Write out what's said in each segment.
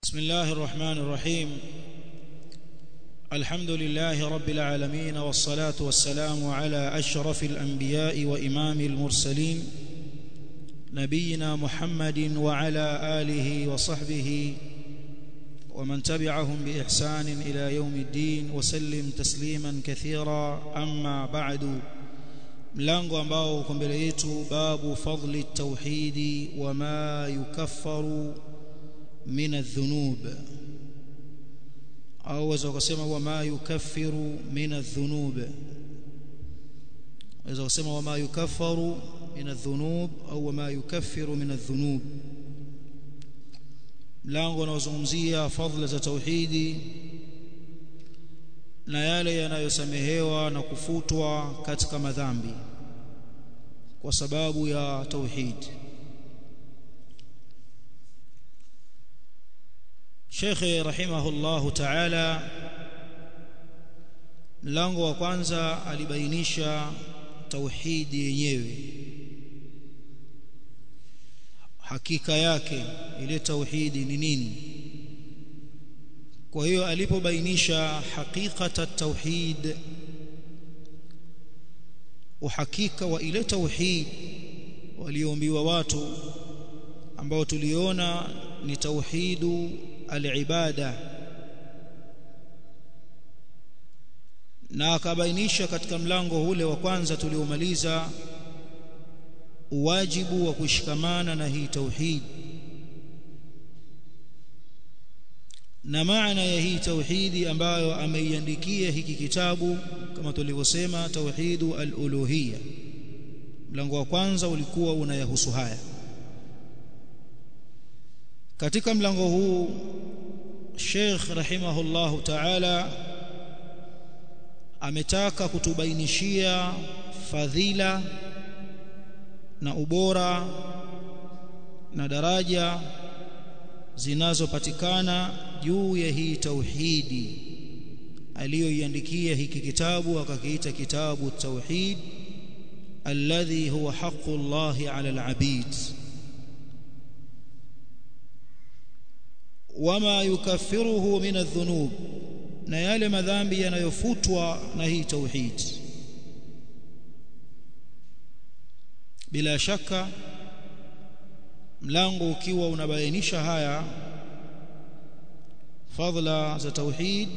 بسم الله الرحمن الرحيم الحمد لله رب العالمين والصلاة والسلام على أشرف الأنبياء وإمام المرسلين نبينا محمد وعلى آله وصحبه ومن تبعهم بإحسان إلى يوم الدين وسلم تسليما كثيرا أما بعد mlango ambao uko mbele yetu babu fadli tauhidi wama yukaffaru min adh-dhunub au waweza kusema wama yukaffiru min adh-dhunub waweza kusema wama yukaffaru min adh-dhunub au wama yukaffiru min adh-dhunub mlango unaozungumzia fadhila za tauhidi na yale yanayosamehewa na kufutwa katika madhambi kwa sababu ya tauhid Sheikh rahimahullahu ta'ala mlango wa kwanza alibainisha tauhidi yenyewe hakika yake ile tauhidi ni nini kwa hiyo alipobainisha hakikata tauhid uhakika wa ile tauhid walioombiwa watu ambao tuliona ni tauhidu al-ibada na akabainisha katika mlango ule wa kwanza tuliomaliza wajibu wa kushikamana na hii tauhid na maana ya hii tauhidi ambayo ameiandikia hiki kitabu kama tulivyosema tauhidu al-uluhiyya mlango wa kwanza ulikuwa unayahusu haya katika mlango huu Sheikh rahimahullahu ta'ala ametaka kutubainishia fadhila na ubora na daraja zinazopatikana juu ya hii tauhidi aliyoiandikia hiki kitabu akakiita kitabu tauhid alladhi huwa haqqu Allahi ala al-abid wama yukaffiruhu min adh-dhunub na yale madhambi yanayofutwa na hii tauhid bila shaka mlango ukiwa unabainisha haya fadhila za tauhid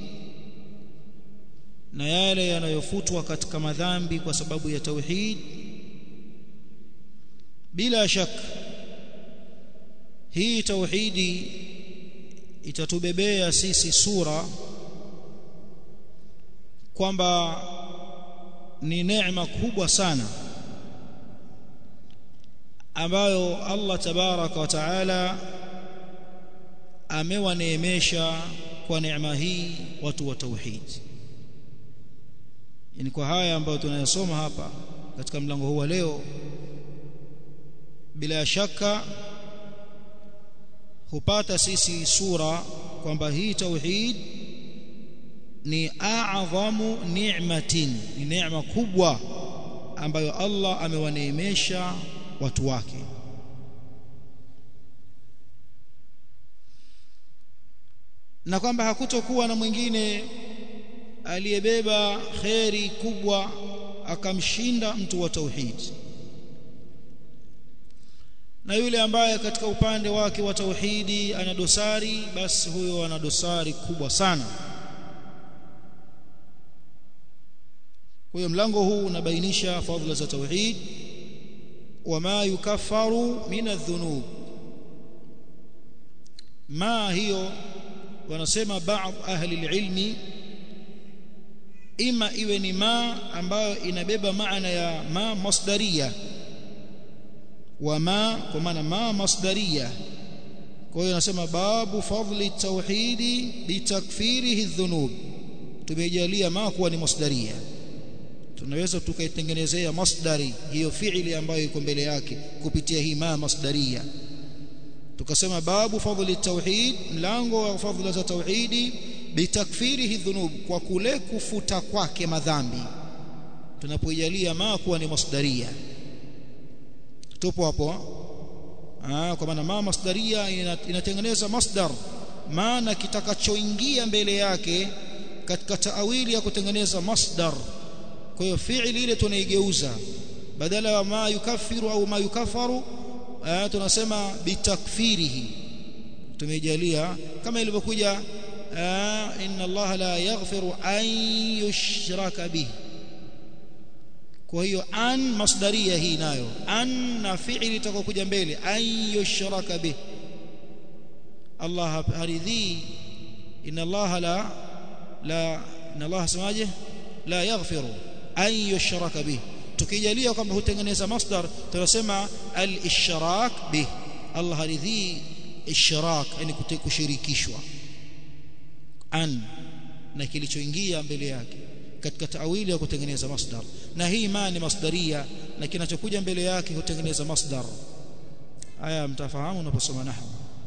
na yale yanayofutwa katika madhambi kwa sababu ya tauhid bila shaka hii tauhidi itatubebea sisi sura kwamba ni neema kubwa sana ambayo Allah tabaraka wa taala amewaneemesha kwa neema hii watu wa tauhid yani kwa haya ambayo tunayasoma hapa katika mlango huu wa leo bila shaka hupata sisi sura kwamba hii tauhid ni a'dhamu ni'matin ni neema kubwa ambayo Allah amewaneemesha watu wake na kwamba hakutokuwa na mwingine aliyebeba kheri kubwa akamshinda mtu wa tauhid na yule ambaye katika upande wake wa tauhidi ana dosari basi huyo ana dosari kubwa sana kwa hiyo mlango huu unabainisha fadhila za tauhid wama yukaffaru min adh-dhunub ma hiyo wanasema baadhi ahli ilmi ima iwe ni ma ambayo inabeba maana ya ma masdaria wa ma kwa maana ma masdaria kwa hiyo nasema babu fadli tauhidi bitakfirihi dhunub tumejalia ma kuwa ni masdaria tunaweza tukaitengenezea masdari hiyo fiili ambayo iko mbele yake kupitia hii ma masdaria tukasema babu fadli tauhid mlango wa fadhila za tauhidi bitakfirihi dhunub kwa kule kufuta kwake madhambi tunapoijalia ma kuwa ni masdaria tupo hapo ah kwa maana ma masdaria inatengeneza masdar maana kitakachoingia mbele yake katika taawili ya kutengeneza masdar kwa hiyo fi'li ile tunaigeuza badala ya ma yukaffiru au ma yukafaru tunasema bitakfirihi tumejalia kama ilivyokuja inna Allah la yaghfiru an yushraka bihi kwa hiyo an masdaria hii nayo an na fi'li itakokuja mbele an yushraka bihi Allah haridhi inna Allah la la inna Allah semaje la yaghfiru an yushraka bihi tukijalia kwamba hutengeneza masdar tunasema al-ishrak bih Allah haridhi ishrak yani kushirikishwa an na kilichoingia mbele yake katika taawili ya kutengeneza masdar na hii ma ni masdaria na kinachokuja mbele yake hutengeneza masdar haya mtafahamu unaposoma nahwu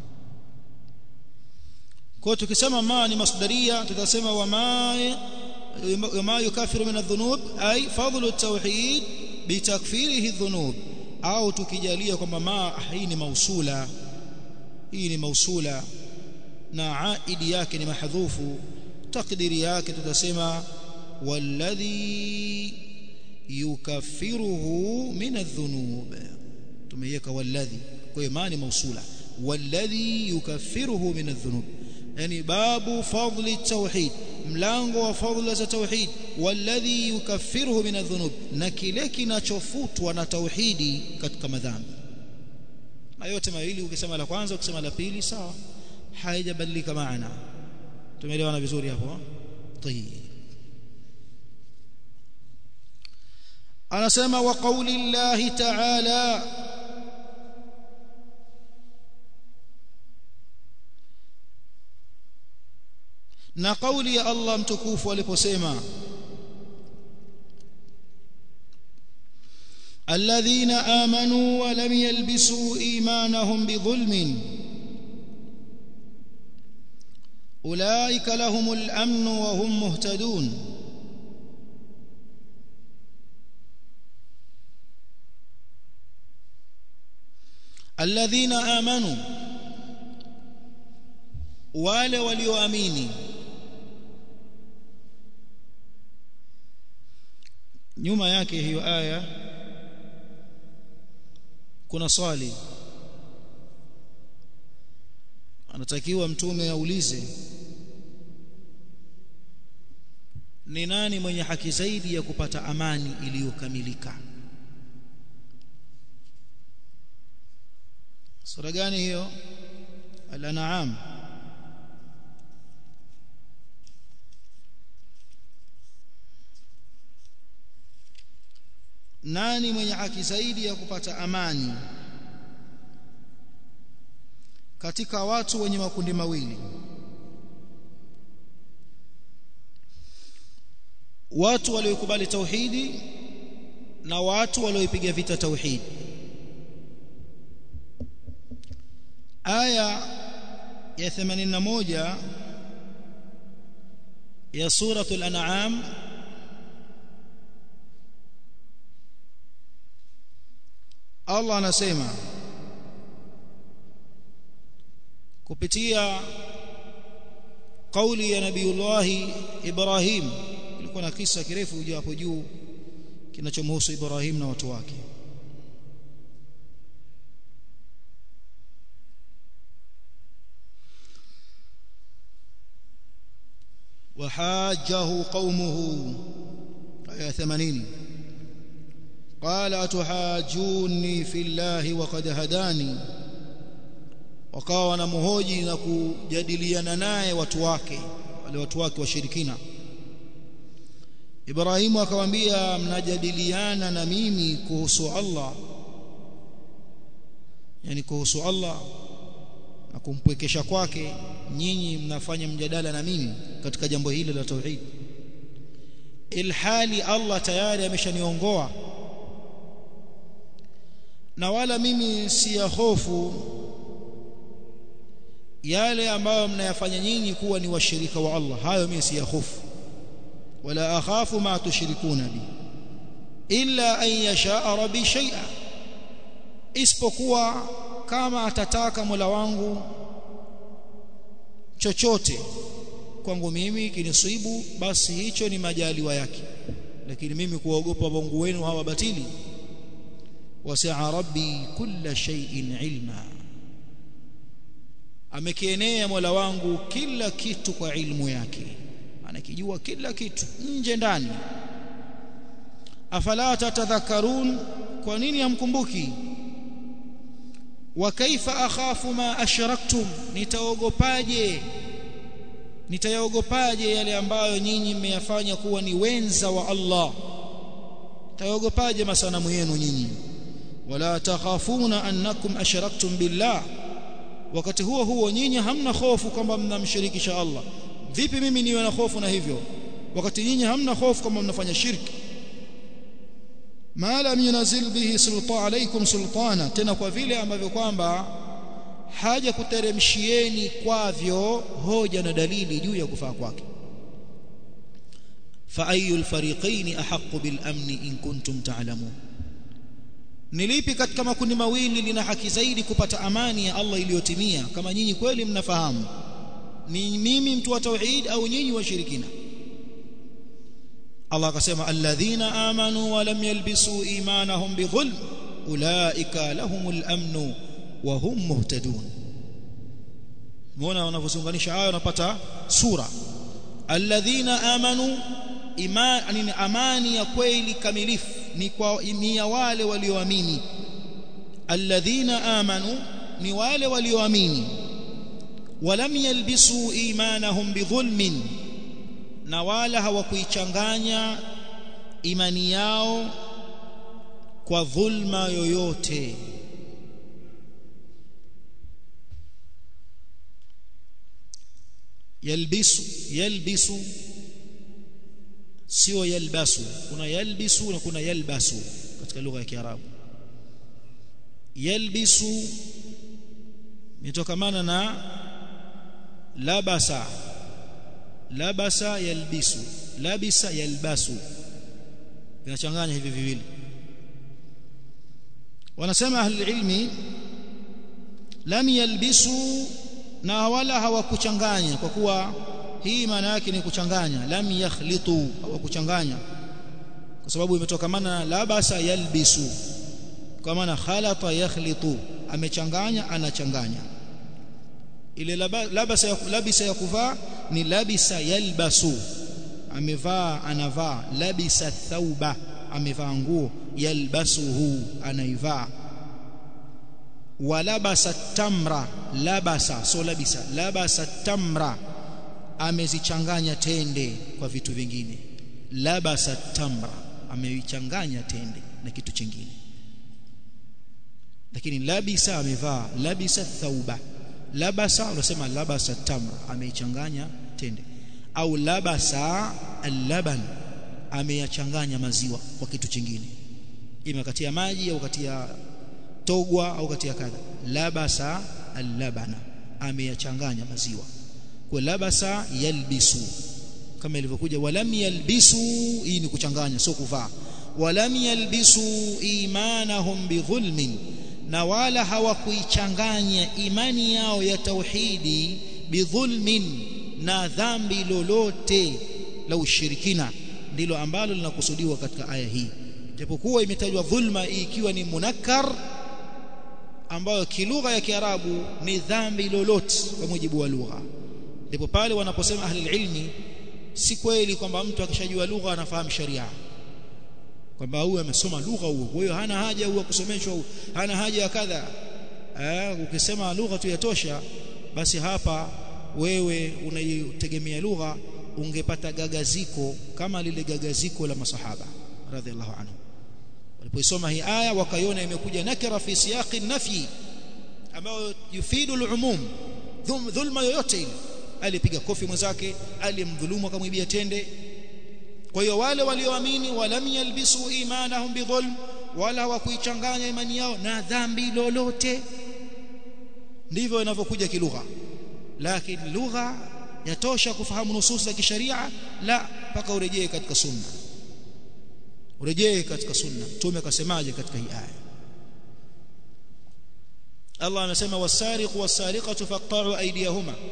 kwa tukisema ma ni masdaria tutasema wa ma وما يكفر من الذنوب أي فضل التوحيد بتكفيره الذنوب أو تكجالية كما ما هي موصولة هي موصولة na aidi yake ni mahdhufu takdiri yake tutasema walladhi yukaffiruhu min adh-dhunub tumeiweka walladhi kwa hiyo maana mausula walladhi yukaffiruhu min adh-dhunub yani babu fadli tauhid mlango wa fadhila za tauhid walladhi yukaffiruhu min adh-dhunub na kile kinachofutwa na tauhidi katika madhambi na yote mawili ukisema la kwanza ukisema la pili sawa haijabadilika maana tumeelewana vizuri hapo tayib anasema wa qauli llahi ta'ala na kauli ya Allah mtukufu aliposema الذين آمنوا ولم يلبسوا إيمانهم بظلم أولئك لهم الأمن وهم مهتدون الذين آمنوا wale walioamini nyuma yake hiyo aya kuna swali anatakiwa mtume aulize ni nani mwenye haki zaidi ya kupata amani iliyokamilika sura gani hiyo al-an'am nani mwenye haki zaidi ya kupata amani katika watu wenye makundi mawili watu waliokubali tauhidi na watu walioipiga vita tauhidi aya ya 81 ya suratul an'am Allah anasema kupitia kauli ya nabiiullah Ibrahim ilikuwa na kisa kirefu juu hapo juu kinachomhusu Ibrahim na watu wake وحاجه قومه آية 80 قال أتحاجوني في الله وقد هداني wakawa wanamhoji na kujadiliana naye watu wake wale watu wake washirikina Ibrahimu akamwambia mnajadiliana na mimi kuhusu Allah yani kuhusu Allah na kumpwekesha kwake nyinyi mnafanya mjadala na mimi katika jambo hili la tauhid ilhali Allah tayari ameshaniongoa na wala mimi si ya hofu yale ambayo mnayafanya nyinyi kuwa ni washirika wa Allah hayo mimi si ya hofu wala akhafu ma tushrikuna bi illa an yasha rabbi shay'a isipokuwa kama atataka Mola wangu chochote kwangu mimi kinisibu basi hicho ni majaliwa yake lakini mimi kuogopa Mungu wenu hawa batili wasi'a rabbi kulla shay'in ilma amekienea Mola wangu kila kitu kwa ilmu yake anakijua kila kitu nje ndani afala tatadhakkarun kwa nini hamkumbuki wa kaifa akhafu ma ashraktum nitaogopaje nitayaogopaje yale ambayo nyinyi mmeyafanya kuwa ni wenza wa Allah tayaogopaje masanamu yenu nyinyi wala takhafuna annakum ashraktum billah wakati huo huo nyinyi hamna hofu kwamba mnamshirikisha Allah vipi mimi niwe na hofu na hivyo wakati nyinyi hamna hofu kwamba mnafanya shirki ma lam yunazil bihi sulta alaykum sultana tena kwa vile ambavyo kwamba haja kuteremshieni kwavyo hoja na dalili juu ya kufaa kwake fa ayul fariqaini ahaqqu bil amni in kuntum ta'lamun nilipi katika makundi mawili lina haki zaidi kupata amani ya Allah iliyotimia kama nyinyi kweli mnafahamu ni mimi mtu wa tauhid au nyinyi washirikina Allah akasema alladhina amanu wa lam yalbisu imanahum bidhulm ulaika lahumul amnu wa hum muhtadun muona wanavyozunganisha haya unapata sura alladhina amanu imani amani ya kweli kamilifu ni kwa ni ya wale walioamini alladhina amanu ni wale walioamini walam yalbisu imanahum bidhulmin na wala hawakuichanganya imani yao kwa dhulma yoyote yalbisu yalbisu sio yalbasu kuna yalbisu na kuna yalbasu katika lugha ya Kiarabu yalbisu mitokamana na labasa labasa yalbisu labisa yalbasu vinachanganya hivi viwili wanasema ahli ilmi lam yalbisu na wala hawakuchanganya kwa kuwa hii maana yake ni kuchanganya lam yakhlitu hawakuchanganya kwa sababu imetokamana na labasa yalbisu kwa maana khalata yakhlitu amechanganya anachanganya ile labasa ya, labisa ya kuvaa ni labisa yalbasu amevaa anavaa labisa thauba amevaa nguo yalbasuhu anaivaa walabasa tamra labasa so labisa labasa tamra amezichanganya tende kwa vitu vingine labasa tamra ameichanganya tende na kitu kingine lakini labisa amevaa labisa thauba labasa unasema labasa tamra ameichanganya tende au labasa al-laban ameyachanganya maziwa kwa kitu kingine ima katia maji au katia togwa au katia kadha labasa al-labana ameyachanganya maziwa kwa labasa yalbisu kama ilivyokuja walam yalbisu hii ni kuchanganya sio kuvaa walam yalbisu imanahum bidhulmin na wala hawakuichanganya imani yao ya tauhidi bidhulmin na dhambi lolote la ushirikina ndilo ambalo linakusudiwa katika aya hii japokuwa imetajwa dhulma ikiwa ni munakkar ambayo kilugha ya Kiarabu ni dhambi lolote kwa mujibu wa lugha ndipo pale wanaposema ahli ilmi si kweli kwamba mtu akishajua lugha anafahamu sharia kwamba huyu amesoma lugha huo kwa hiyo hana haja huwa kusomeshwa hana haja ya kadha eh ukisema lugha tu yatosha basi hapa wewe unaitegemea lugha ungepata gagaziko kama lile gagaziko la masahaba radhiallahu anhu walipoisoma hii aya wakaiona imekuja nakira fi siyaqi nafi ambayo yufidu al-umum dhulma yoyote ile alipiga kofi mwenzake alimdhulumu akamwibia tende kwa hiyo wale walioamini walam yalbisu imanahum bidhulm wala hawakuichanganya imani yao na dhambi lolote ndivyo inavyokuja kilugha lakini lugha yatosha kufahamu nusus za kisharia la mpaka urejee katika sunna urejee katika sunna mtume akasemaje katika hii aya Allah anasema wasariqu wasariqatu faqta'u aydiyahuma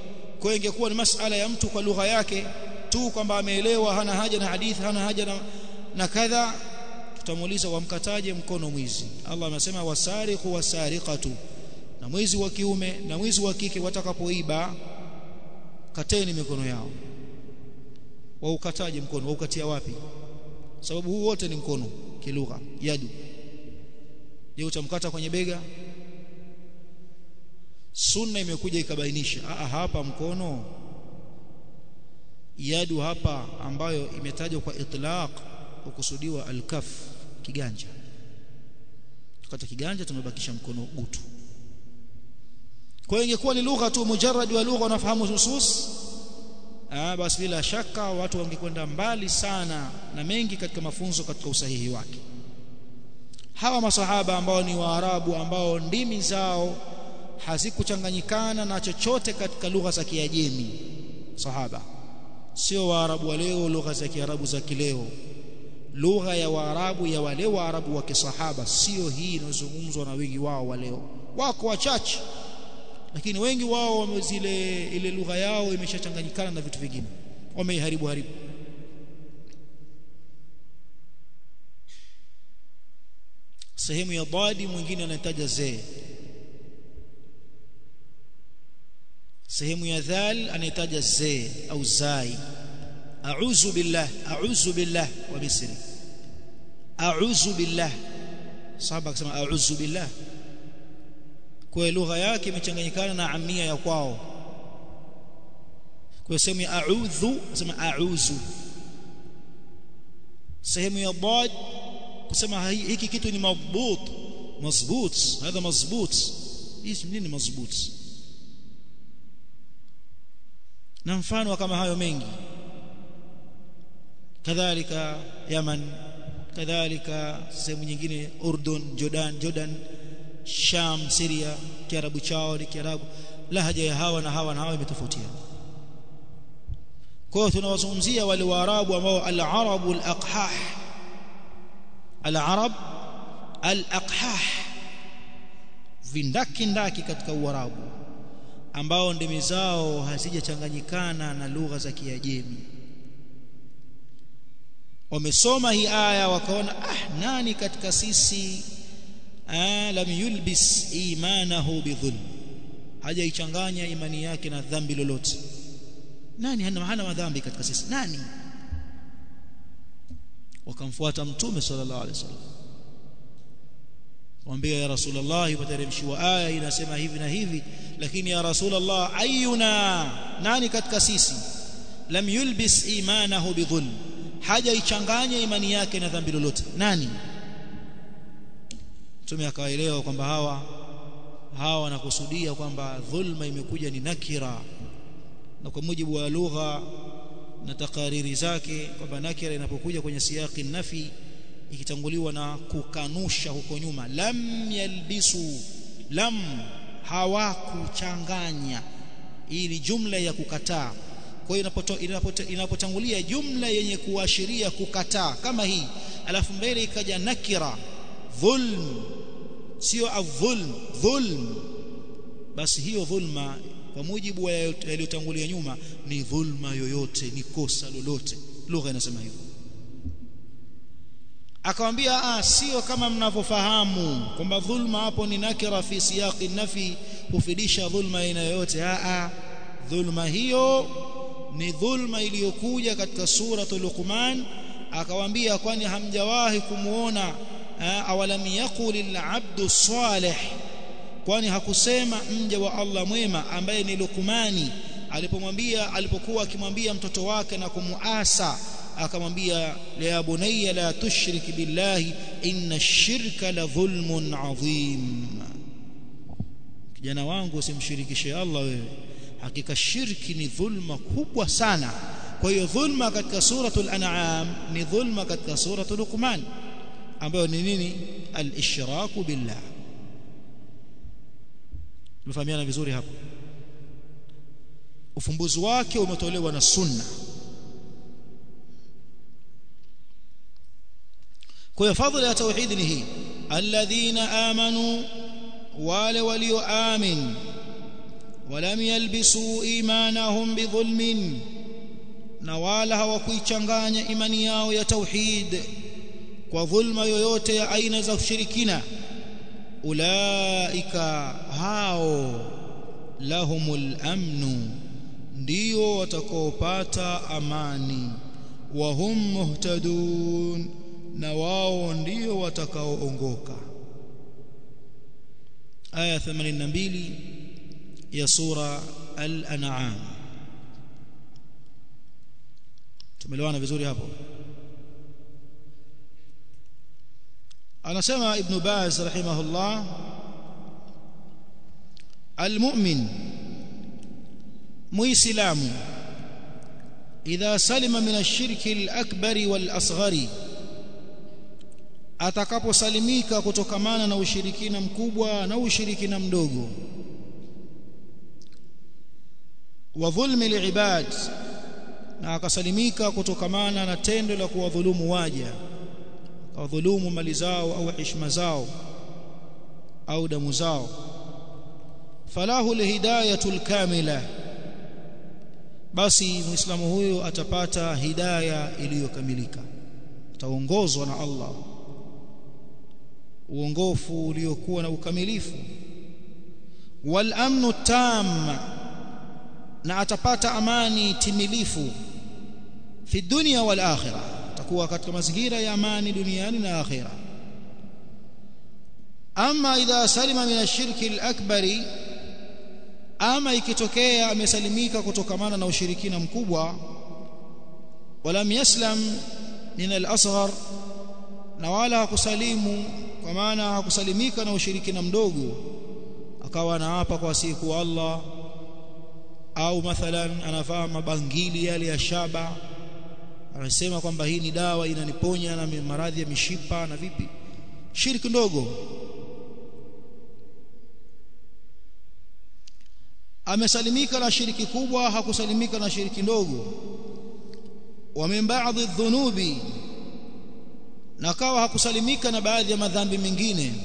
kwa hiyo ingekuwa ni masala ya mtu kwa lugha yake tu kwamba ameelewa hana haja na hadithi hana haja na, na kadha tutamuuliza wamkataje mkono mwizi Allah anasema wasariqu wasariqatu na mwizi wa kiume na mwizi wa kike watakapoiba kateni mikono yao waukataje mkono waukatia wapi sababu huu wote ni mkono kilugha yadu je utamkata kwenye bega sunna imekuja ikabainisha a hapa mkono yadu hapa ambayo imetajwa kwa itlaq ukusudiwa alkaf kiganja tukata kiganja tumebakisha mkono gutu kwa hiyo ingekuwa ni lugha tu mujarrad wa lugha unafahamu husus ah basi bila shaka watu wangekwenda mbali sana na mengi katika mafunzo katika usahihi wake hawa masahaba ambao ni waarabu ambao ndimi zao hazikuchanganyikana na chochote katika lugha za kiajemi sahaba sio waarabu wa leo lugha za kiarabu za kileo lugha ya waarabu ya wale waarabu wa kisahaba sio hii inayozungumzwa na wengi wao wa leo wako wachache lakini wengi wao zile ile lugha yao imeshachanganyikana na vitu vingine wameiharibu haribu sehemu ya dadi mwingine anataja zee sehemu ya dhal anahitaja zee au zai a'udhu billah a'udhu billah wa bisri a'udhu billah sahaba akasema a'udhu billah kwa lugha yake imechanganyikana na amia ya kwao kwa sehemu ya a'udhu sema a'udhu sehemu ya dad kusema hiki kitu ni madbut mazbut hadha mazbut hii nini mazbut na mfano kama hayo mengi kadhalika Yaman kadhalika sehemu nyingine Urdun Jordan Jordan Sham Syria kiarabu chao ni kiarabu lahaja ya hawa na hawa na hawa imetofautiana kwa hiyo tunawazungumzia wale waarabu ambao al-arabu al-aqhah al-arab al-aqhah vindaki ndaki katika uarabu ambao ndimi zao hazijachanganyikana na lugha za Kiajemi wamesoma hii aya wakaona ah nani katika sisi ah, lam yulbis imanahu bidhulm hajaichanganya imani yake na dhambi lolote nani hana hana madhambi katika sisi nani wakamfuata mtume sallallahu alaihi wasallam mwambie ya rasulullah ipateremshiwa aya inasema hivi na hivi lakini ya rasulullah ayuna nani katika sisi lam yulbis imanahu bidhulm hajaichanganya imani yake na dhambi lolote nani mtume akaelewa kwamba hawa hawa wanakusudia kwamba dhulma imekuja ni nakira na kwa mujibu wa lugha na takariri zake kwamba nakira inapokuja kwenye siyaki nafi ikitanguliwa na kukanusha huko nyuma lam yalbisu lam hawakuchanganya hii ni jumla ya kukataa kwa hiyo inapotangulia jumla yenye kuashiria kukataa kama hii alafu mbele ikaja nakira dhulm sio adhulm dhulm basi hiyo dhulma kwa mujibu wa yaliyotangulia nyuma ni dhulma yoyote ni kosa lolote lugha inasema hivyo akamwambia ah sio kama mnavyofahamu kwamba dhulma hapo ni nakira fi siyaqi nafi hufidisha dhulma aina yoyote ah ah dhulma hiyo ni dhulma iliyokuja katika suratul Luqman akawaambia kwani hamjawahi kumuona awalam yaqul al-abdu salih kwani hakusema mja wa Allah mwema ambaye ni Luqmani alipomwambia alipokuwa akimwambia mtoto wake na kumuasa akamwambia ya bunayya la tushrik billahi inna ash-shirka la dhulmun adhim kijana wangu usimshirikishe Allah wewe hakika shirki ni dhulma kubwa sana kwa hiyo dhulma katika suratul an'am ni dhulma katika suratul luqman ambayo ni nini al-ishraku billah Tumefahamiana vizuri hapo ufumbuzi wake umetolewa na sunna kwa hiyo fadhila ya tauhid ni hii alladhina amanu wale walioamin ولم يلبسوا إيمانهم بظلم na wala hawakuichanganya imani yao ya tauhid kwa dhulma yoyote ya aina za ushirikina ulaika hao lahumul amnu ndio watakaopata amani wa hum muhtadun na wao ndio watakaoongoka aya 82 ya sura al-an'am tumeelewana vizuri hapo anasema ibn baz rahimahullah almu'min muislamu idha salima min ash-shirki al-akbar wal-asghari atakaposalimika kutokamana na ushirikina mkubwa na ushirikina mdogo wa dhulmi liibad na akasalimika kutokamana na tendo la kuwadhulumu waja wadhulumu mali zao au heshima zao au damu zao falahu lhidayatul kamila basi muislamu huyo atapata hidaya iliyokamilika ataongozwa na Allah uongofu uliokuwa na ukamilifu wal amnu tam na atapata amani timilifu fi dunya wal akhirah atakuwa katika mazingira ya amani duniani na akhira ama idha salima min ashirki al-akbari ama ikitokea amesalimika kutokamana na ushirikina mkubwa walam yaslam min al-asghar na wala hakusalimu kwa maana hakusalimika na ushirikina mdogo akawa anaapa kwa siku Allah au mathalan anavaa mabangili yale ya shaba anasema kwamba hii ni dawa inaniponya na maradhi ya mishipa na vipi shirki ndogo amesalimika na shiriki kubwa hakusalimika na shiriki ndogo wa min ba'dhi dhunubi na kawa hakusalimika na baadhi ya madhambi mengine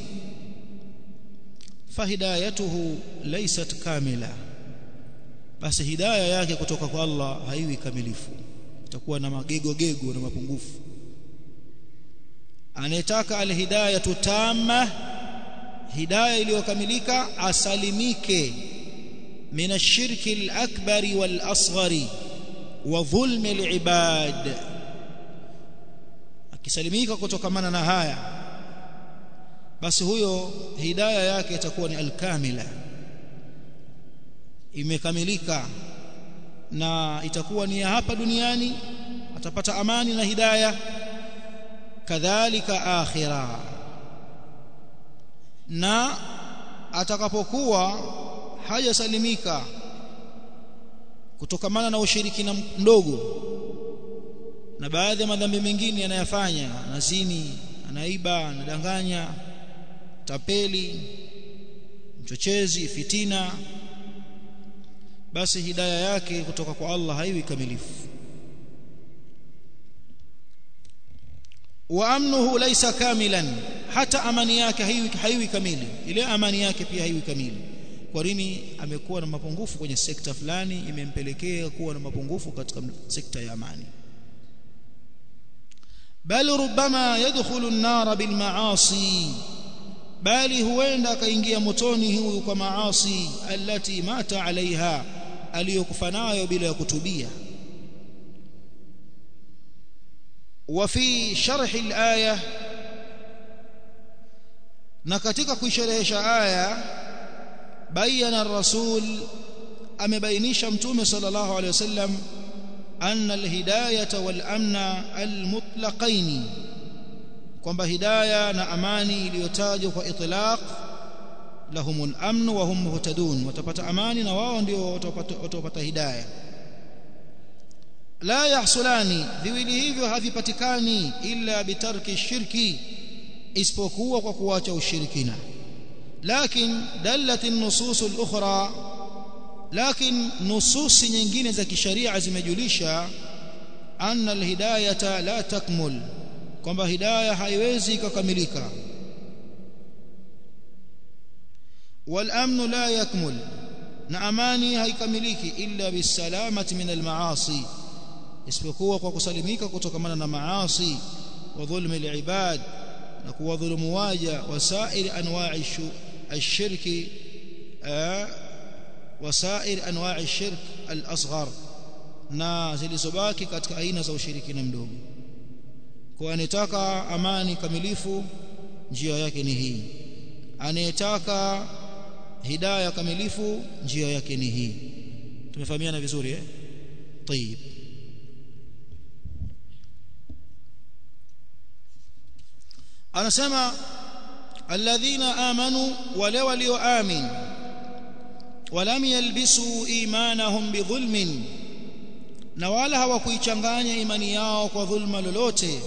fahidayatuhu laysat kamila basi hidayah yake kutoka kwa Allah haiwi kamilifu itakuwa na magego gego na mapungufu anayetaka alhidayatu tamma hidayah iliyokamilika asalimike min ashirki alakbari walasghari wa dhulmi alibad akisalimika kutokamana na haya basi huyo hidayah yake itakuwa ni alkamila imekamilika na itakuwa ni ya hapa duniani atapata amani na hidayah kadhalika akhira na atakapokuwa hajasalimika kutokamana na ushirikina mdogo na baadhi ya madhambi mengine yanayafanya anazini anaiba anadanganya tapeli mchochezi fitina basi hidayah yake kutoka kwa Allah haiwi kamilifu wa amnuhu laysa kamilan hata amani yake haiwi, haiwi kamili ile amani yake pia haiwi kamili kwa nini amekuwa na mapungufu kwenye sekta fulani imempelekea kuwa na mapungufu katika sekta ya amani bal rubama yadkhulu an-nar bil ma'asi bali huenda akaingia motoni huyu kwa maasi alati mata alaiha aliyokufa nayo bila ya kutubia وفي شرح الآية na katika kuisherehesha aya bayana ar-rasul amebainisha mtume sallallahu alayhi wasallam anna al-hidayata wal amna al-mutlaqain kwamba hidayah na amani iliyotajwa kwa itlaq lahumul amn wa hum muhtadun watapata amani na wao ndio watapata hidayah la yahsulani viwili hivyo havipatikani illa bitarki shirki isipokuwa kwa kuacha ushirikina lakin dallat an-nusus al-ukhra lakin nususi nyingine za kisharia zimejulisha anna al-hidayata la takmul kwamba hidayah haiwezi kukamilika wal amnu la yakmul na amani haikamiliki illa bisalamati min almaasi isipokuwa kwa kusalimika kutokamana na maasi wa dhulmi alibad na kuwadhulumu waja wasair anwa'i ashirki wasair anwa'i shirk al-asghar na zilizobaki katika aina za ushirikina mdogo kwa anetaka amani kamilifu njia yake ni hii anayetaka hidayah kamilifu njia yake ni hii tumefahamiana vizuri eh طيب anasema alladhina amanu wale walioamin walam yalbisu imanahum bidhulmin na wala hawakuichanganya imani yao kwa dhulma lolote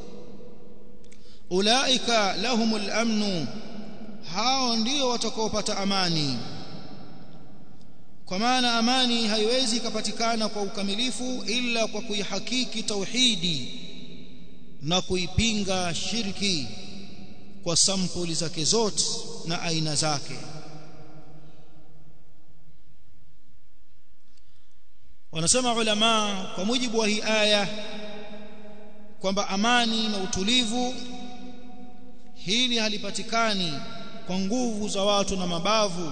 ulaika lahumul amnu hao ndio watakaopata amani kwa maana amani haiwezi kupatikana kwa ukamilifu ila kwa kuihakiki tauhidi na kuipinga shirki kwa sampuli zake zote na aina zake wanasema ulama kwa mujibu wa hii aya kwamba amani na utulivu hili halipatikani kwa nguvu za watu na mabavu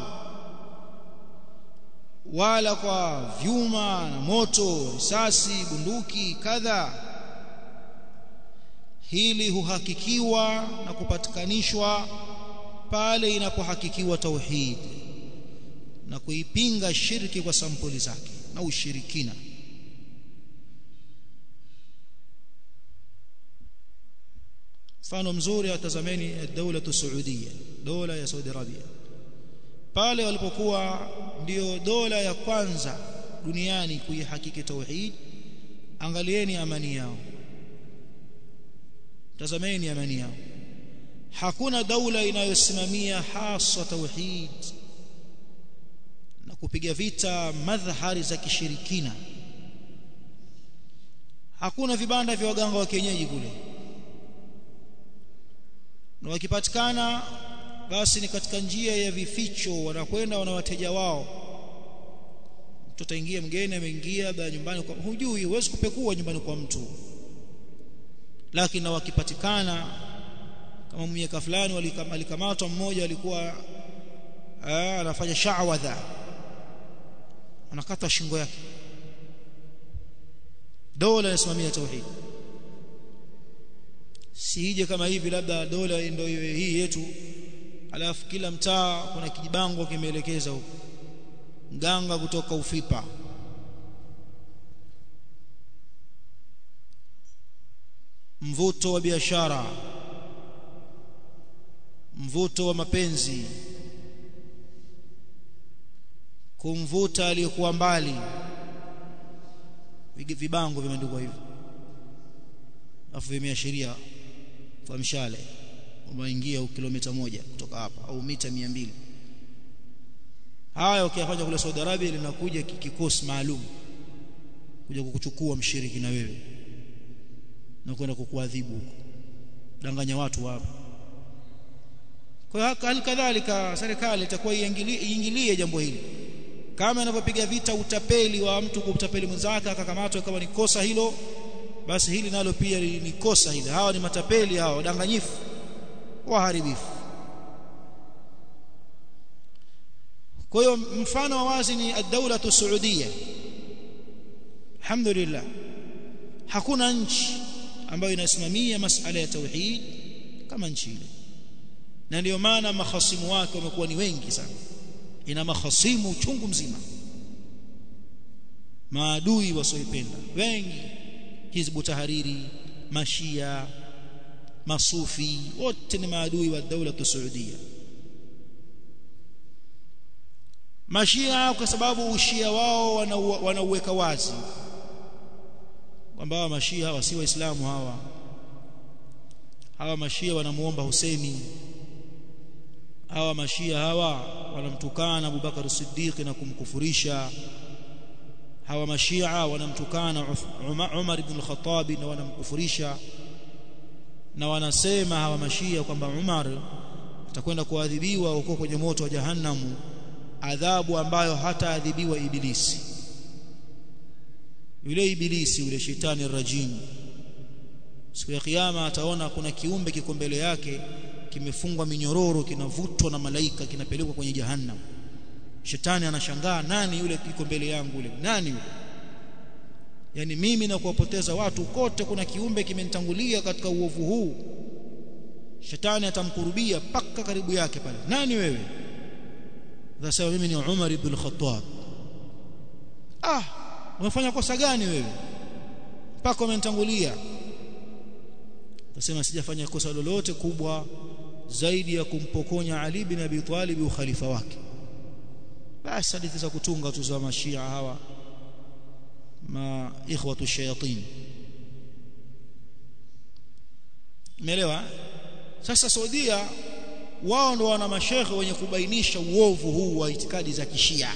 wala kwa vyuma na moto risasi bunduki kadha hili huhakikiwa na kupatikanishwa pale inapohakikiwa tauhid na kuipinga shirki kwa sampuli zake na ushirikina mfano mzuri atazameni daula Saudia dola ya Saudi Arabia pale walipokuwa ndio dola ya kwanza duniani kuihakiki tauhid angalieni amani yao tazameni amani yao hakuna daula inayosimamia hasa tauhid na kupiga vita madhhari za kishirikina hakuna vibanda vya waganga wa kienyeji kule na wakipatikana basi ni katika njia ya vificho wanakwenda wana wateja wao mtu ataingia mgeni ameingia baada nyumbani kwa hujui huwezi kupekua nyumbani kwa mtu lakini na wakipatikana kama miaka fulani alikamatwa mmoja alikuwa anafanya sha'wadha anakata shingo yake dola inasimamia tauhid siije kama hivi labda dola ndio hii yetu alafu kila mtaa kuna kijibango kimeelekeza huko mganga kutoka ufipa mvuto wa biashara mvuto wa mapenzi kumvuta aliyokuwa mbali vibango vimeandikwa hivyo afu vimeashiria kwa mshale umaingia kilomita moja kutoka hapa au mita mia mbili haya ukiyafanya kule Saudi Arabia linakuja kikosi maalum kuja kukuchukua mshiriki na wewe na kwenda kukuadhibu huko danganya watu hapa kwa hiyo hali kadhalika serikali itakuwa iingilie jambo hili kama inavyopiga vita utapeli wa mtu kutapeli mwenzake akakamatwa kama ni kosa hilo basi hili nalo pia ni kosa hili hawa ni matapeli hawa wadanganyifu waharibifu kwa hiyo mfano wa wazi ni ad-daula Saudia alhamdulillah hakuna nchi ambayo inasimamia masala ya tauhid kama nchi ile na ndio maana mahasimu wake wamekuwa ni wengi sana ina mahasimu chungu mzima maadui wasioipenda wengi hizbu tahariri mashia masufi wote ni maadui wa daula Saudia mashia kwa sababu ushia wao wanauweka wazi kwamba hawa mashia hawa si waislamu hawa hawa mashia wanamuomba Husaini hawa mashia hawa wanamtukana Abubakar Siddiq na kumkufurisha hawa mashia wanamtukana Umar ibn al-Khattab na wanamkufurisha na wanasema hawa mashia kwamba Umar atakwenda kuadhibiwa huko kwenye moto wa jahannamu adhabu ambayo hataadhibiwa ibilisi yule ibilisi yule shetani rajim siku ya kiyama ataona kuna kiumbe kiko mbele yake kimefungwa minyororo kinavutwa na malaika kinapelekwa kwenye jahannam shetani anashangaa nani yule kiko mbele yangu yule nani yule yani mimi na kuwapoteza watu kote kuna kiumbe kimenitangulia katika uovu huu shetani atamkurubia paka karibu yake pale nani wewe Nasema mimi ni Umar ibn al-Khattab ah umefanya kosa gani wewe mpaka umenitangulia Nasema sijafanya kosa lolote kubwa zaidi ya kumpokonya Ali bin Abi Talib ukhalifa wake basi hadithi za kutunga tu za mashia hawa ma ikhwatu shayatin umeelewa sasa Saudia wao ndo wana mashekhe wenye kubainisha uovu huu wa itikadi za kishia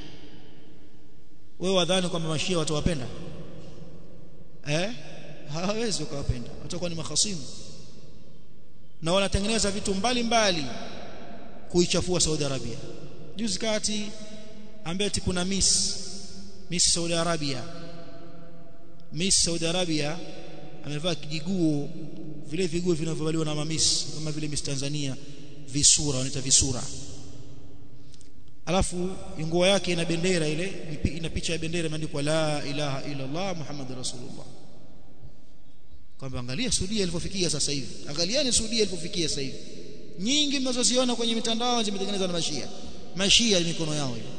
wewe wadhani kwamba mashia watawapenda eh hawawezi kuwapenda watakuwa ni mahasimu na wanatengeneza vitu mbalimbali kuichafua Saudi Arabia juzi kati ambaye kuna miss miss Saudi Arabia miss Saudi Arabia amevaa kijiguo vile viguo vinavyovaliwa na mamis kama vile miss Tanzania visura wanaita visura alafu nguo yake ina bendera ile ina picha ya bendera imeandikwa la ilaha illa Allah Muhammadur Rasulullah kwamba angalia Saudia ilipofikia sasa hivi angalieni Saudia ilipofikia sasa hivi nyingi mnazoziona kwenye mitandao zimetengenezwa na mashia mashia mikono yao ile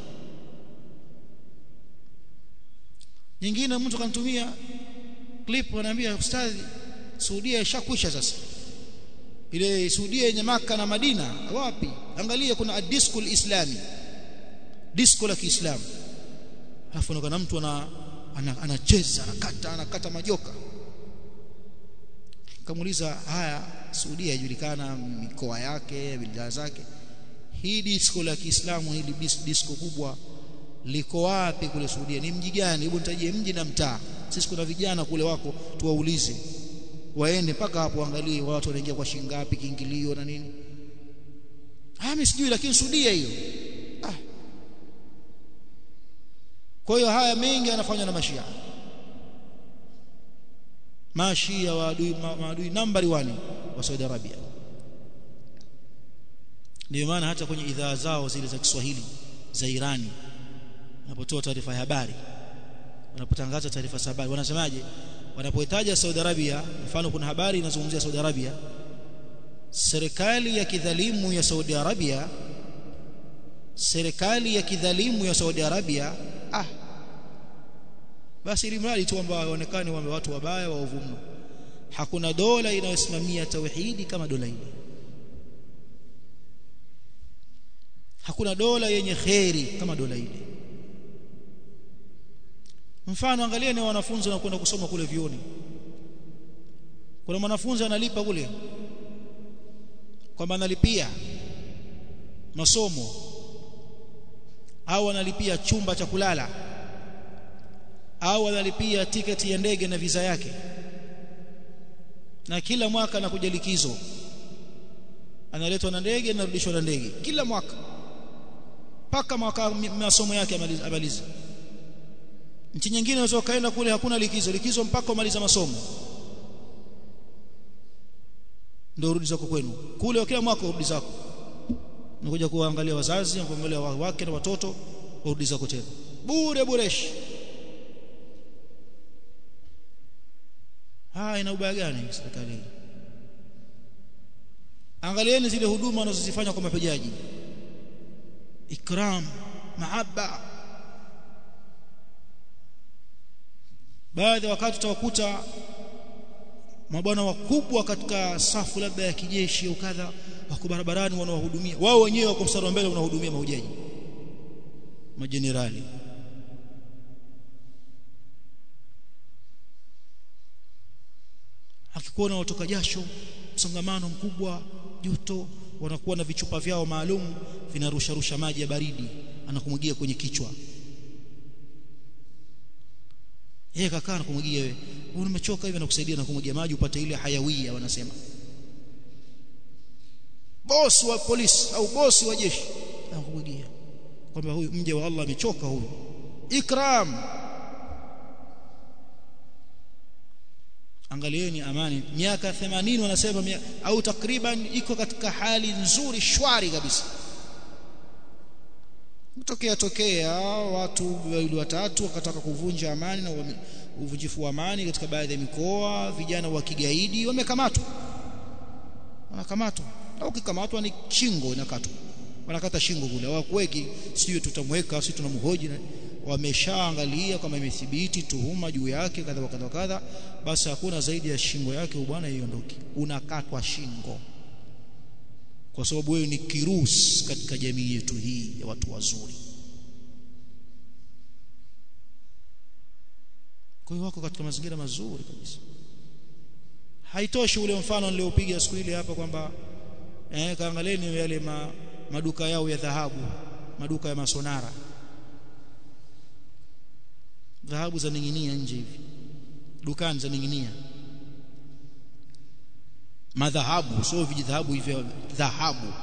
nyingine mtu kanitumia clip anaambia ustadhi Saudia ishakwisha sasa ile Saudia yenye maka na Madina wapi angalia kuna adisco islami disco la Kiislamu alafu unaona mtu ana anacheza anakata anakata majoka kamuuliza haya Saudia yajulikana mikoa yake bidhaa zake hii disco la Kiislamu hili disco kubwa liko wapi kule Saudia ni mji gani hebu nitajie mji na mtaa sisi kuna vijana kule wako tuwaulize waende mpaka hapo angalie watu wanaingia kwa shilingi ngapi kiingilio na nini ah mimi sijui lakini Saudia hiyo ah kwa hiyo haya mengi yanafanywa na mashia mashia waadui maadui nambari 1 wa Saudi Arabia ndio maana hata kwenye idhaa zao zile za Kiswahili za Irani wanapotoa taarifa ya habari wanapotangaza taarifa za habari wanasemaje wanapohitaja Saudi Arabia mfano kuna habari inazungumzia Saudi Arabia serikali ya kidhalimu ya Saudi Arabia serikali ya kidhalimu ya Saudi Arabia ah basi ili mradi tu kwamba waonekane kwamba watu wabaya waovu mno hakuna dola inayosimamia tauhidi kama dola ile hakuna dola yenye kheri kama dola ile mfano angalia ni wanafunzi wanakwenda kusoma kule vioni kuna mwanafunzi analipa kule kwamba analipia masomo au analipia chumba cha kulala au analipia tiketi ya ndege na visa yake na kila mwaka anakuja likizo analetwa na ndege na rudishwa na ndege kila mwaka mpaka mwaka masomo yake amalize nchi nyingine unaweza kaenda kule hakuna likizo likizo mpaka umaliza masomo ndio rudi zako kwenu kule kila mwaka urudi zako unakuja kuangalia wazazi na kuangalia wake na watoto urudi zako tena bure bureshi haya ina ubaya gani serikali angalieni zile huduma wanazozifanya kwa mahujaji ikram mahabba baadhi wakati utawakuta mabwana wakubwa katika safu labda ya kijeshi au kadha wako barabarani wanawahudumia wao wenyewe wako mstari wa mbele wanahudumia mahujaji majenerali akikuona watoka jasho msongamano mkubwa joto wanakuwa na vichupa vyao maalum vinarusha rusha maji ya baridi anakumwagia kwenye kichwa yeye kakaa na kumwagia wewe wewe umechoka hivi nakusaidia na kumwagia maji upate ile hayawia wanasema bosi wa polisi au bosi wa jeshi anakumwagia kwamba huyu mje wa Allah amechoka huyu ikram angalieni amani miaka 80 wanasema au takriban iko katika hali nzuri shwari kabisa kutokea tokea watu wawili watatu wakataka kuvunja amani na uvunjifu wa amani katika baadhi ya mikoa vijana wa kigaidi wamekamatwa wanakamatwa na ukikamatwa ni shingo inakatwa wanakata shingo kule hawakuweki sijui tutamweka sisi tunamhoji wameshaangalia kama imethibiti tuhuma juu yake kadha kadha kadha basi hakuna zaidi ya shingo yake bwana iondoke unakatwa shingo kwa sababu wewe ni kirus katika jamii yetu hii ya watu wazuri kwa hiyo wako katika mazingira mazuri kabisa haitoshi ule mfano niliopiga siku ile hapa kwamba eh kaangalieni yale ma, maduka yao ya dhahabu maduka ya masonara dhahabu za ninginia nje hivi dukani za ninginia madhahabu sio vijidhahabu hivyo dhahabu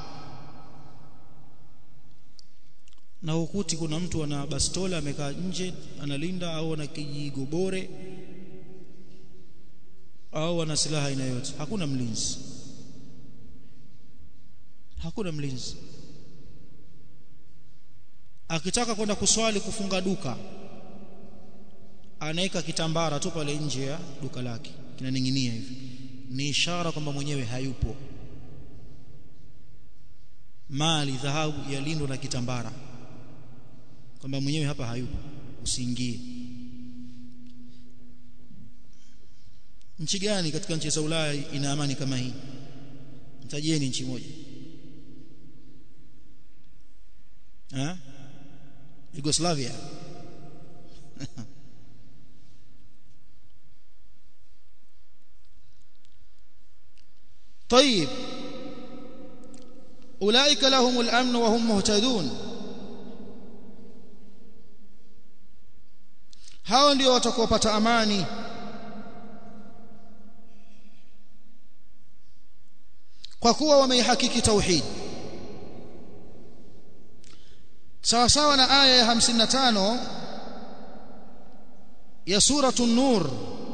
na ukuti kuna mtu ana bastola amekaa nje analinda au ana kijigobore au ana silaha aina yote hakuna mlinzi hakuna mlinzi akitaka kwenda kuswali kufunga duka anaweka kitambara tu pale nje ya duka lake kinaning'inia hivi ni ishara kwamba mwenyewe hayupo mali dhahabu yalindwa na kitambara kwamba mwenyewe hapa hayupo usiingie nchi gani katika nchi za Ulaya ina amani kama hii mtajieni nchi moja eh Yugoslavia طيب أولئك لهم الأمن وهم مهتدون hao ndio watakaopata amani kwa kuwa wameihakiki tauhid sawa sawa na aya ya 55 ya suratu nur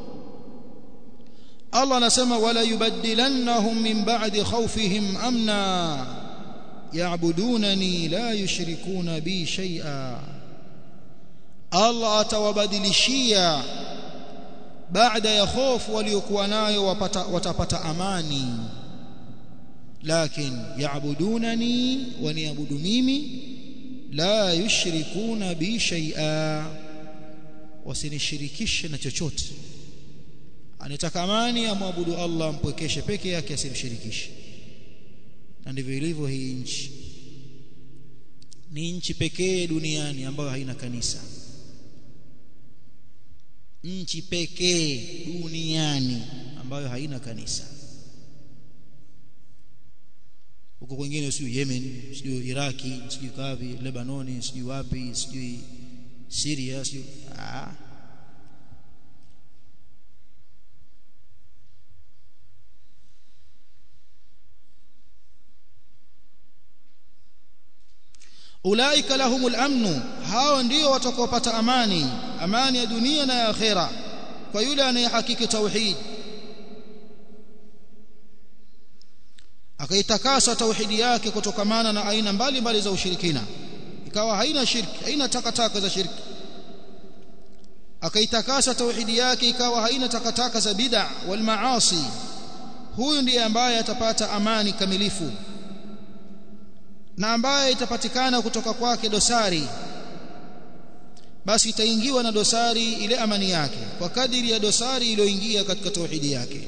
Allah anasema wala yubaddilannahum min ba'di khawfihim amna ya'budunani la yushrikuna bi shay'a Allah atawabadilishia baada ya hofu waliokuwa nayo wapata, watapata amani lakin ya'budunani waniabudu mimi la yushrikuna bi shay'a wasinishirikishe na chochote anataka amani amwabudu Allah mpwekeshe peke yake asimshirikishe na ndivyo ilivyo hii nchi ni nchi pekee duniani ambayo haina kanisa nchi pekee duniani ambayo haina kanisa huko kwingine sijui Yemen sijui Iraki sijui kavi Lebanoni sijui wapi sijui Syria sijui ah ulaika lahumul amnu hao ndio watakaopata amani amani ya dunia na ya akhera kwa yule anayehakiki tauhid akaitakasa tauhidi yake kutokamana na aina mbalimbali za ushirikina ikawa haina shirki haina takataka za shirki akaitakasa tauhidi yake ikawa haina takataka za bid'a wal maasi huyu ndiye ambaye atapata amani kamilifu na ambaye itapatikana kutoka kwake dosari basi itaingiwa na dosari ile amani yake kwa kadiri ya dosari iliyoingia katika tauhidi yake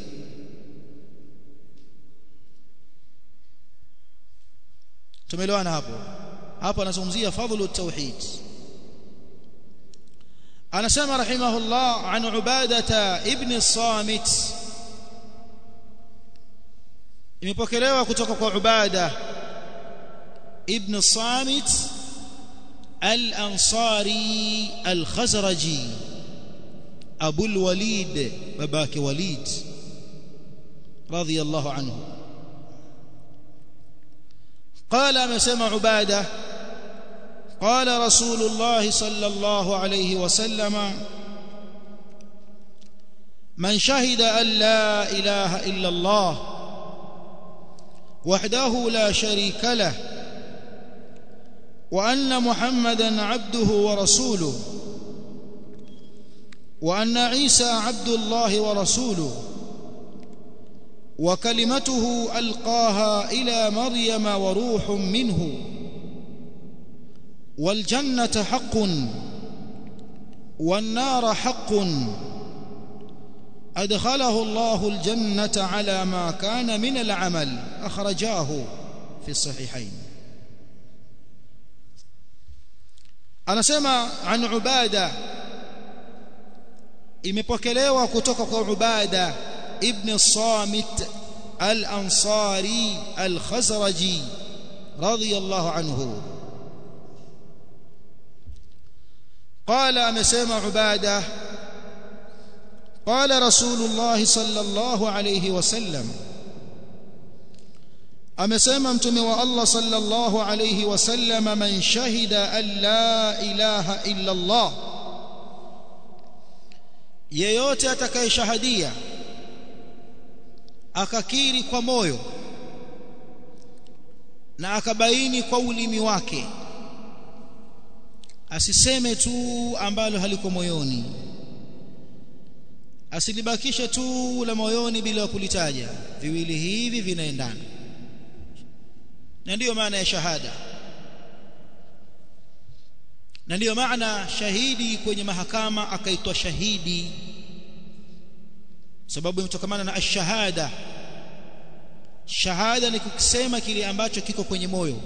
tumeelewana hapo hapo anazungumzia fadhlu tauhid anasema rahimahullah an ubadata ibn samit imepokelewa kutoka kwa ubada ابن صامت الأنصاري الخزرجي أبو الوليد باباك وليد رضي الله عنه قال ما سمع عبادة قال رسول الله صلى الله عليه وسلم من شهد أن لا إله إلا الله وحده لا شريك له وأن محمدا عبده ورسوله وأن عيسى عبد الله ورسوله وكلمته ألقاها إلى مريم وروح منه والجنة حق والنار حق أدخله الله الجنة على ما كان من العمل أخرجاه في الصحيحين أنا سمع عن عبادة imepokelewa kutoka kwa Ubada ibn Samit al-Ansari al-Khazraji radiyallahu anhu قال امسما عباده قال رسول الله صلى الله عليه وسلم amesema mtume wa Allah sallallahu alayhi wasallam man shahida an la ilaha illa Allah yeyote atakayeshahadia akakiri kwa moyo na akabaini kwa ulimi wake asiseme tu ambalo haliko moyoni asilibakishe tu la moyoni bila kulitaja viwili hivi vinaendana na ndiyo maana ya shahada na ndiyo maana shahidi kwenye mahakama akaitwa shahidi sababu imetokana na ashahada shahada ni kusema kile ambacho kiko kwenye moyo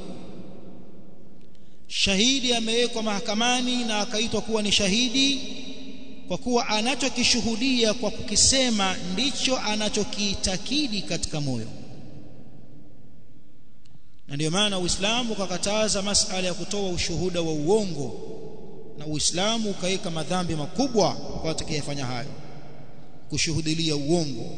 shahidi amewekwa mahakamani na akaitwa kuwa ni shahidi kwa kuwa anachokishuhudia kwa kukisema ndicho anachokiitakidi katika moyo na ndio maana Uislamu ukakataza masala ya kutoa ushuhuda wa uongo na Uislamu ukaweka madhambi makubwa kwa atakayefanya hayo kushuhudilia uongo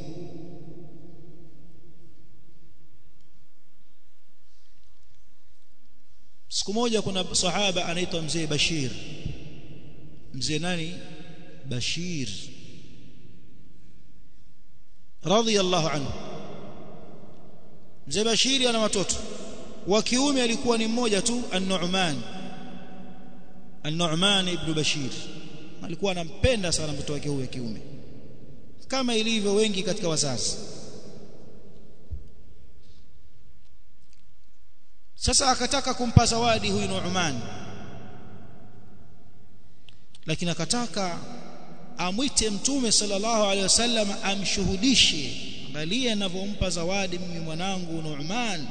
siku moja kuna sahaba anaitwa mzee Bashir mzee nani Bashir radhiyallahu anhu mzee Bashir ana watoto wa kiume alikuwa ni mmoja tu An-Nu'man An-Nu'man ibn Bashir alikuwa anampenda sana mtoto wake huyo kiume kama ilivyo wengi katika wazazi sasa akataka kumpa zawadi huyu Nu'man lakini akataka amwite mtume sallallahu alaihi wasallam amshuhudishe bali anavyompa zawadi mimi mwanangu Nu'man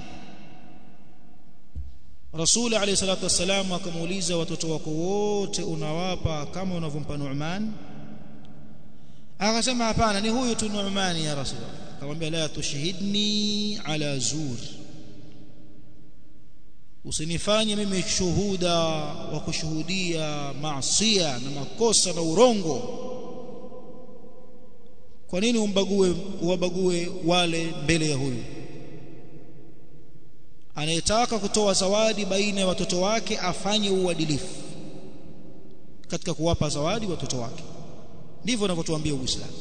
Rasul alayhi salatu wasallam akamuuliza watoto wako wote unawapa kama unavyompa Nu'man akasema hapana ni huyu tu Nu'man ya Rasul akamwambia la tushhidni ala zur usinifanye mimi shuhuda wa kushuhudia maasiya na makosa na urongo kwa nini umbague uwabague wale mbele ya huyu anayetaka kutoa zawadi baina ya watoto wake afanye uadilifu katika kuwapa zawadi watoto wake ndivyo anavyotuambia Uislamu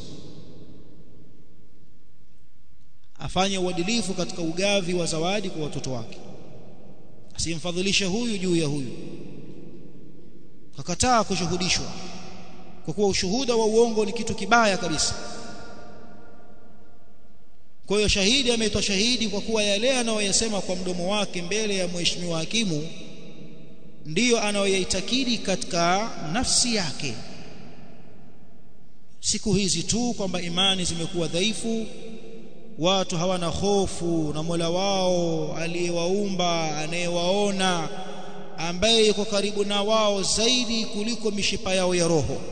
afanye uadilifu katika ugavi wa zawadi kwa watoto wake asimfadhilishe huyu juu ya huyu kakataa kushuhudishwa kwa kuwa ushuhuda wa uongo ni kitu kibaya kabisa kwa hiyo shahidi ameitwa shahidi kwa kuwa yale anayoyasema kwa mdomo wake mbele ya mheshimiwa hakimu ndiyo anayoyaitakidi katika nafsi yake siku hizi tu kwamba imani zimekuwa dhaifu watu hawana hofu na Mola wao aliyewaumba anayewaona ambaye yuko karibu na wao zaidi kuliko mishipa yao ya roho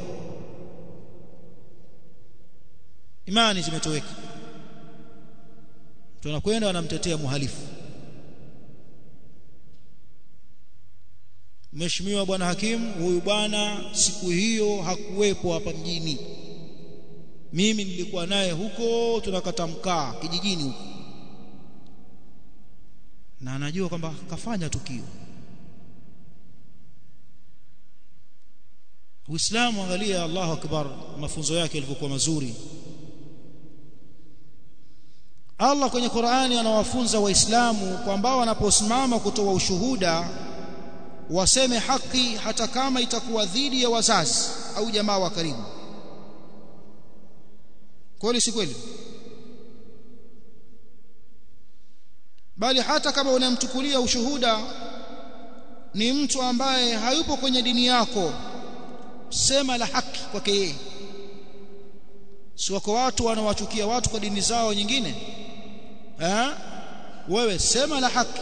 imani zimetoweka tunakwenda wanamtetea muhalifu Mheshimiwa bwana hakimu huyu bwana siku hiyo hakuwepo hapa mjini mimi nilikuwa naye huko tunakata mkaa kijijini huko na anajua kwamba kafanya tukio Uislamu angalia Allahu akbar mafunzo yake yalivyokuwa mazuri Allah kwenye Qur'ani anawafunza waislamu kwamba wanaposimama kutoa ushuhuda waseme haki hata kama itakuwa dhidi ya wazazi au jamaa wa karibu kweli si kweli bali hata kama unamtukulia ushuhuda ni mtu ambaye hayupo kwenye dini yako sema la haki kwake yeye si wako watu wanawachukia watu kwa dini zao nyingine eh wewe sema la haki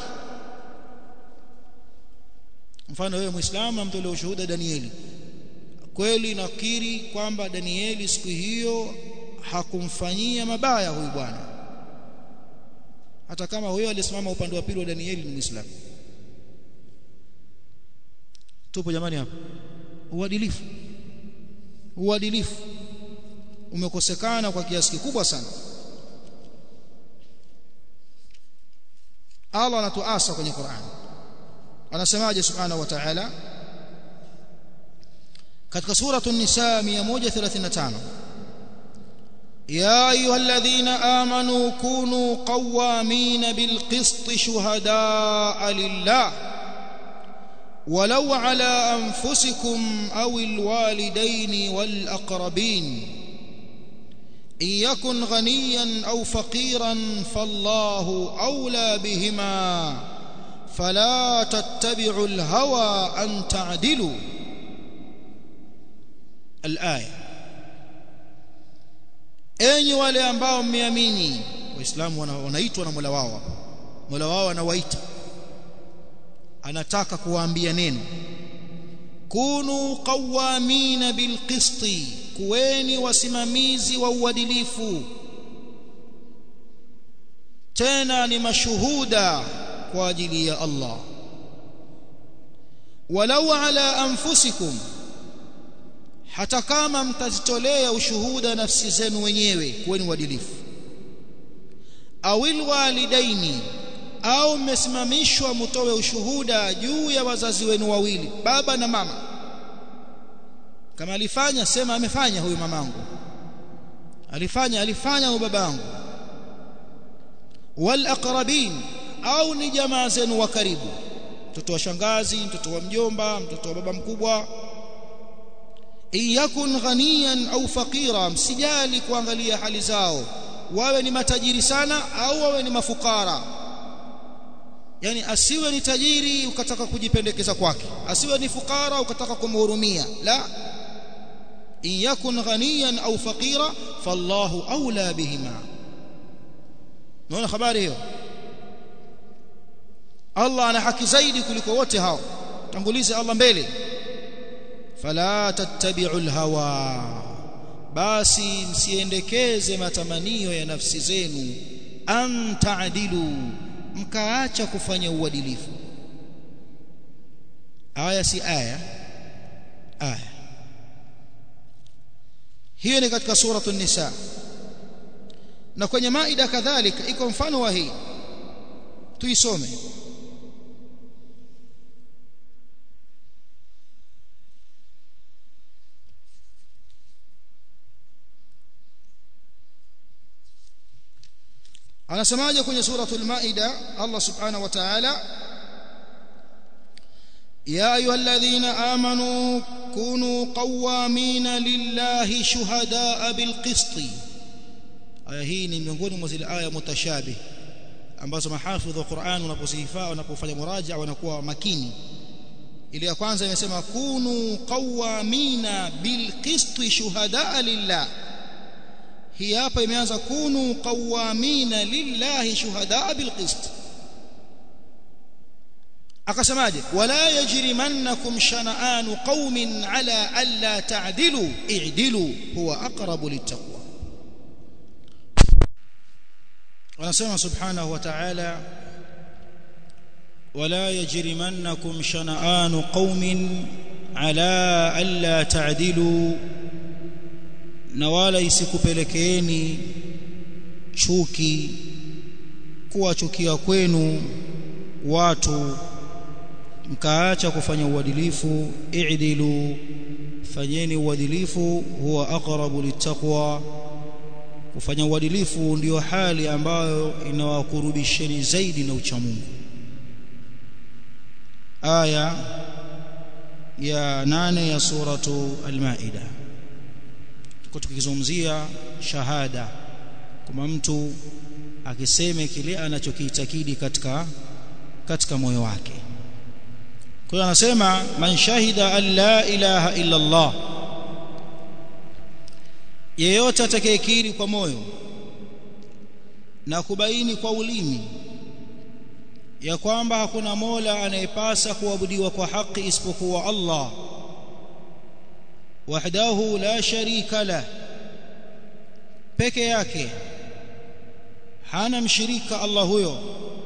mfano wewe muislamu amtolea ushuhuda Danieli kweli nakiri kwamba Danieli siku hiyo hakumfanyia mabaya huyu bwana hata kama huyo alisimama upande wa pili wa Danieli ni muislamu tupo jamani hapa uadilifu uadilifu umekosekana kwa kiasi kikubwa sana Allah anatuasa kwenye Qur'an anasemaje subhanahu wa ta'ala katika sura an-nisa 135 يا ايها الذين امنوا كونوا قوامين بالقسط شهداء لله ولو على انفسكم او الوالدين والاقربين ان يكن غنيا او فقيرا فالله اولى بهما فلا تتبعوا الهوى ان تعدلوا الايه enyi wale ambao mmeamini waislamu wanaitwa na Mola wao Mola wao anawaita anataka kuwaambia neno kunu qawamina bilqisti kuweni wasimamizi wa uadilifu tena ni mashuhuda kwa ajili ya Allah walau ala anfusikum hata kama mtazitolea ushuhuda nafsi zenu wenyewe kuweni uadilifu awil walidaini au mmesimamishwa mtoe ushuhuda juu ya wazazi wenu wawili baba na mama kama alifanya sema amefanya huyu mamangu alifanya alifanya huyu babangu wal aqrabin au ni jamaa zenu wa karibu mtoto wa shangazi mtoto wa mjomba mtoto wa baba mkubwa iyakun ghaniyan au faqira msijali kuangalia hali zao wawe ni matajiri sana au wawe ni mafukara yani asiwe ni tajiri ukataka kujipendekeza kwake asiwe ni fukara ukataka kumhurumia la iyakun ghaniyan au faqira fallahu aula bihima naona habari hiyo Allah ana haki zaidi kuliko wote hao tangulize Allah mbele fala tattabi'u alhawa basi msiendekeze matamanio ya nafsi zenu an ta'dilu mkaacha kufanya uadilifu aya si aya aya hiyo ni katika suratu nisa na kwenye maida kadhalika iko mfano wa hii tuisome anasemaje kwenye suratul maida Allah subhanahu wa ta'ala ya ayyuhalladhina amanu kunu qawamina lillahi shuhadaa bilqisti aya hii ni miongoni mwa zile aya mutashabih ambazo mahafidh wa Qur'an wanaposifaa wanapofanya muraja wanakuwa makini ile ya kwanza imesema kunu qawamina bilqisti shuhadaa lillah hii hapa imeanza kunu qawamina lillahi shuhadaa bilqist akasemaje wala yajrimannakum shana'anu qaumin ala alla ta'dilu i'dilu huwa aqrabu littaqwa wanasema subhanahu wa ta'ala wala yajrimannakum shana'anu qaumin ala alla ta'dilu na wala isikupelekeeni chuki kuwachukia kwenu watu mkaacha kufanya uadilifu i'dilu fanyeni uadilifu huwa aqrabu littaqwa kufanya uadilifu ndiyo hali ambayo inawakurubisheni zaidi na uchamungu aya ya nane ya suratu al-Maida tuko tukizungumzia shahada kama mtu akiseme kile anachokiitakidi katika katika moyo wake kwa hiyo anasema man shahida an la ilaha illa Allah yeyote atakayekiri kwa moyo na kubaini kwa ulimi ya kwamba hakuna mola anayepasa kuabudiwa kwa haki isipokuwa Allah wahdahu la sharika la peke yake hana mshirika Allah huyo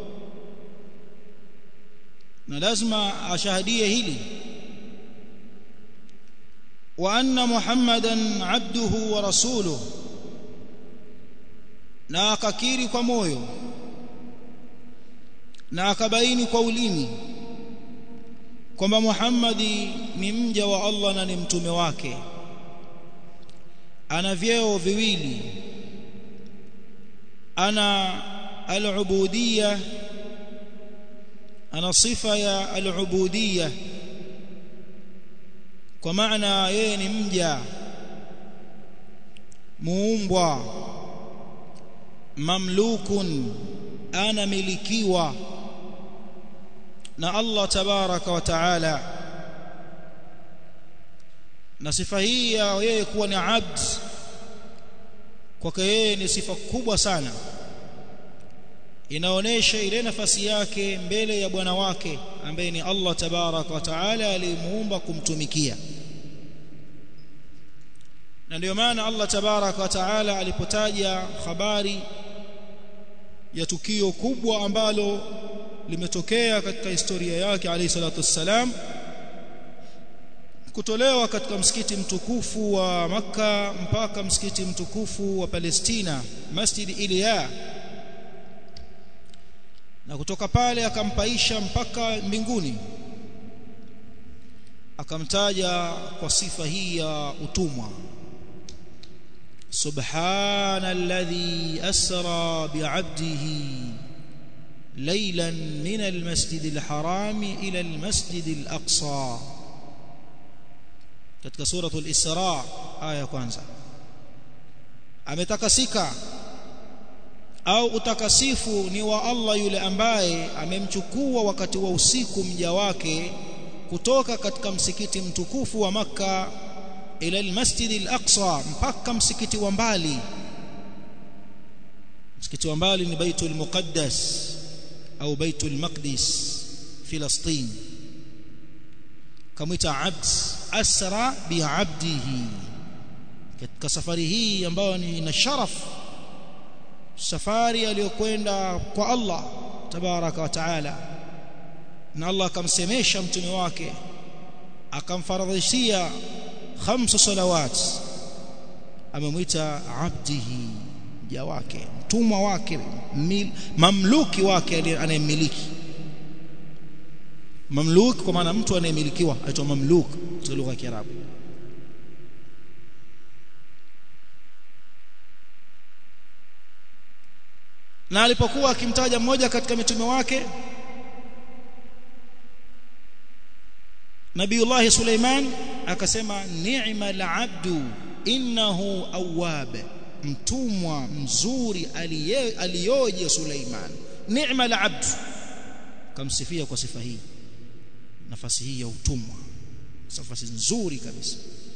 na lazima ashahadie hili wa anna muhammadan abduhu wa rasuluhu na akakiri kwa moyo na akabaini kwa ulimi kwamba Muhammadi ni mja wa Allah na ni mtume wake ana vyeo viwili ana al-ubudiyya ana sifa ya al-ubudiyya kwa maana yeye ni mja muumbwa mamlukun ana milikiwa na Allah tabaraka wa taala na sifa hii ya yeye kuwa ni abd kwake yeye ni sifa kubwa sana inaonesha ile nafasi yake mbele ya bwana wake ambaye ni Allah tabaraka wa taala alimuumba kumtumikia na ndio maana Allah tabaraka wa taala alipotaja habari ya tukio kubwa ambalo limetokea katika historia yake alayhi salatu wassalam kutolewa katika msikiti mtukufu wa maka mpaka msikiti mtukufu wa Palestina Masjid Iliya na kutoka pale akampaisha mpaka mbinguni akamtaja kwa sifa hii ya utumwa سبحان الذي أسرى بعبده ليلا من المسجد الحرام إلى المسجد الأقصى katika suratul Isra aya ya kwanza ametakasika au utakasifu ni wa Allah yule ambaye amemchukua wakati wa usiku mja wake kutoka katika msikiti mtukufu wa maka ila almasjid al-aqsa mpaka msikiti wa mbali msikiti wa mbali ni baitul muqaddas au baitul maqdis filastin kamwita abd asra biabdihi katika safari hii ambayo ni na sharaf safari aliyokwenda kwa Allah tabaraka wa taala na Allah akamsemesha mtume wake akamfaradhishia khamsu salawat amemwita abdihi mja wake mtumwa wake mamluki wake anayemiliki mamluk kwa maana mtu anayemilikiwa aitwa mamluk katika lugha ya Kiarabu na alipokuwa akimtaja mmoja katika mitume wake Nabiullah Suleiman akasema ni'mal abdu innahu awwab mtumwa mzuri aliyoje Suleiman ni'mal abdu kamsifia kwa sifa hii nafasi hii ya utumwa nafasi nzuri kabisa